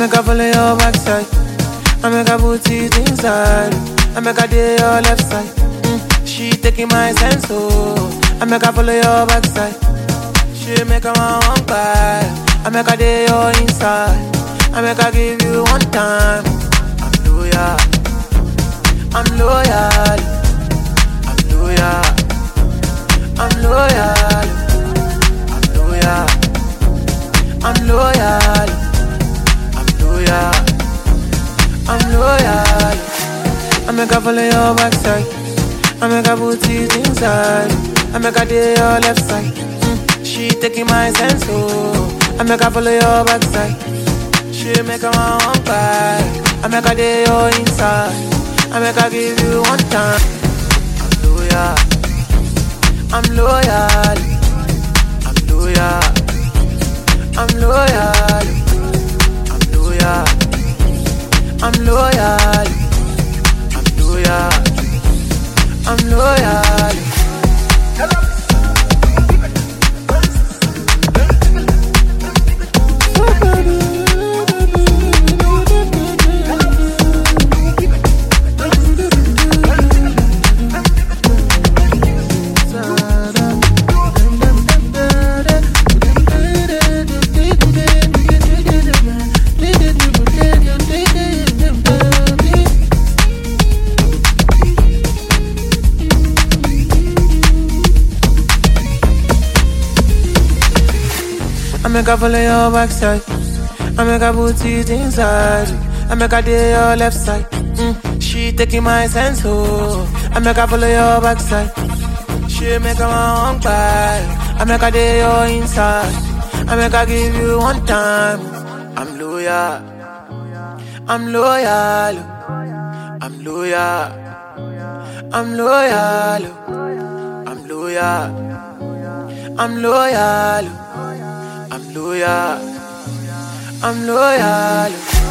make her follow your backside. I make her put it inside. I make her day your left side. Mm, she taking my sense, oh. I make her follow your backside. She make her my one buy. I make her day your inside. I make her give you one time. I'm loyal. I'm loyal. I'm loyal. I'm loyal. I'm loyal. I'm loyal. I'm loyal. I'm loyal. I make her follow your backside. I make her put it inside. I make her day your left side. Mm, she taking my sense, oh. I make her follow your backside. She make her my one buy. I make her day your inside. I make her give you one time. I'm loyal. I'm loyal. I'm loyal. I'm loyal. I'm loyal. I'm loyal. I'm loyal. I'm loyal. I make her follow your backside. I make her put it inside. I make her day your left side. Mm, she taking my sense, oh. I make her follow your backside. She make her my one buy. I make her day your inside. I make her give you one time. I'm loyal. I'm loyal. I'm loyal. I'm loyal. I'm loyal. I'm loyal. I'm loyal. I'm loyal.